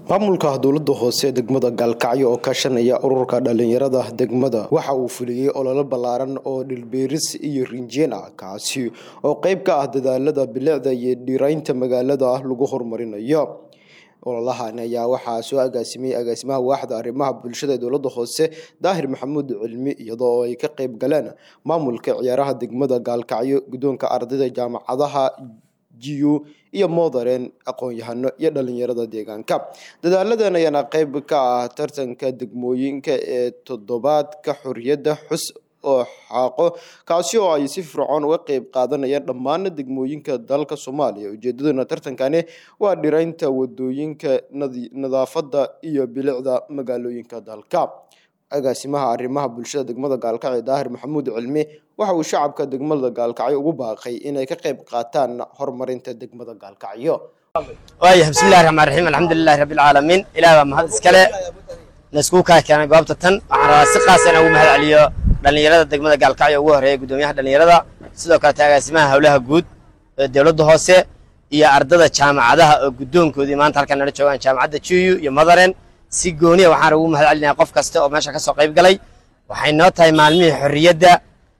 maamulka dowlada hoose degmada gaalkacyo oo kaashanaya ururka dhalinyarada degmada waxa uu fuliyey ololo ballaaran oo dhilbeeris iyo rinjeen ah kaasi oo qeyb ka ah dadaalada bilicda iyo dhiraynta magaalada lagu horumarinayo ololahan ayaa waxaa soo agaasimay agaasimaha waaxda arrimaha bulshada ee dowlada hoose daahir maxamuud cilmi iyadoo ay ka qeyb galeen maamulka ciyaaraha degmada gaalkacyo guddoonka ardayda jaamacadaha jiyu iyo moodaren aqoon-yahano iyo dhalinyarada deegaanka dadaaladan ayaana qeyb ka ah tartanka degmooyinka ee toddobaadka xorriyadda xus oo xaaqo kaasi oo ay si fircoon uga qeyb qaadanayaan dhammaan degmooyinka dalka soomaaliya ujeedaduna tartankani waa dhiraynta wadooyinka nadaafadda iyo bilicda magaalooyinka dalka agaasimaha arrimaha bulshada degmada gaalkacyo daahir maxamuud cilmi waxa uu shacabka degmada gaalkacyo ugu baaqay inay ka qeyb qaataan horumarinta degmada gaalkacyo waaya bismillahi raxmaan raxiim alxamdulilahi rabbi alcaalamiin ilaah baa mahad iskale laiskugu kaa keenay goobta tan waxaan rabaa si qaasa inaan ugu mahad celiyo dhallinyarada degmada gaalkacyo ugu horreeya guddoomiyaha dhallinyarada sidoo kalete agaasimaha howlaha guud ee dowladda hoose iyo ardada jaamacadaha oo guddoonkoodii maanta halkan nala joogaan jaamacadda juyu iyo madaren si gooniya waxaan ugu mahad celinaya qof kasta oo meesha ka soo qayb galay waxay noo tahay maalmihii xorriyadda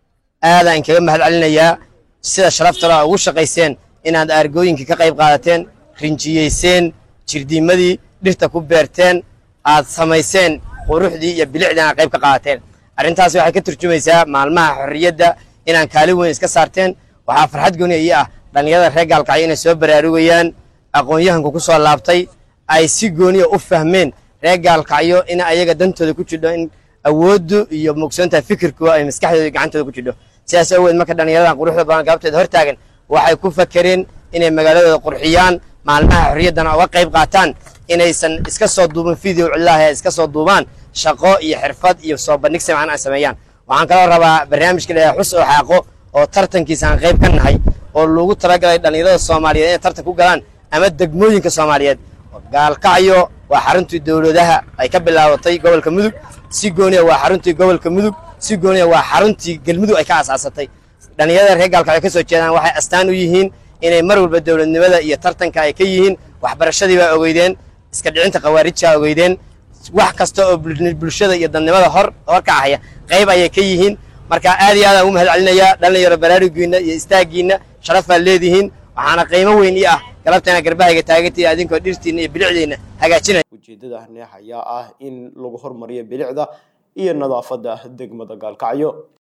aadaan kaga mahad celinayaa sida sharaftalo a ugu shaqayseen inaad aargooyinkii ka qayb qaadateen rinjiyeyseen jirdiimadii dhirta ku beerteen aad samayseen quruxdii iyo bilicdii aad qayb ka qaadateen arrintaasi waxay ka turjumaysaa maalmaha xorriyadda inaan kaalin weyn iska saarteen waxaa farxad gooniya ii ah dhallinyarada reer gaalkacyo inay soo baraarugayaan aqoon-yahanku ku soo laabtay ay si gooniya u fahmeen reer gaalkacyo in ayaga dantooda ku jidho in awooddu iyo mugsoontaha fikirkooda ay maskaxdooda gacantooda ku jidho sidaas aweed marka dhallinyaradan quruxda badan gaabteeda hor taagan waxay ku fakereen inay magaaladooda qurxiyaan maalmaha xorriyaddana uga qayb qaataan inaysan iska soo duubin video cillaah ee iska soo duubaan shaqo iyo xirfad iyo soo bandhig simcan ay sameeyaan waxaan kaloo rabaa barnaamijka la xus oo xaaqo oo tartankiisa aan qayb ka nahay oo loogu talagalay dhallinyarada soomaaliyeed inay tartan ku galaan ama degmooyinka soomaaliyeed gaalkacyo waa xaruntii dowladaha ay ka bilaabatay gobolka mudug si gooniya waa xaruntii gobolka mudug si gooniya waa xaruntii galmudug ay ka asaasatay dhallinyarada reer gaalkacyo ka soo jeedaan waxay astaan u yihiin inay mar walba dowladnimada iyo tartanka ay ka yihiin waxbarashadii baa ogeydeen iska dhicinta khawaarijaa ogeydeen wax kasta oo bulshada iyo dadnimada hor hor ka ahaya qayb ayay ka yihiin marka aad iyo aadaan ugu mahad celinayaa dhalinyaro baraarugiinna iyo istaagiinna sharaf baad leedihiin waxaana qiimo weyn ii ah galabteena garbahayga taagantay adinkoo dhirtiinna iyo bilicdiinna hagaajinaya ujeedadani ayaa ah in lagu horumariyo bilicda iyo nadaafadda degmada gaalkacyo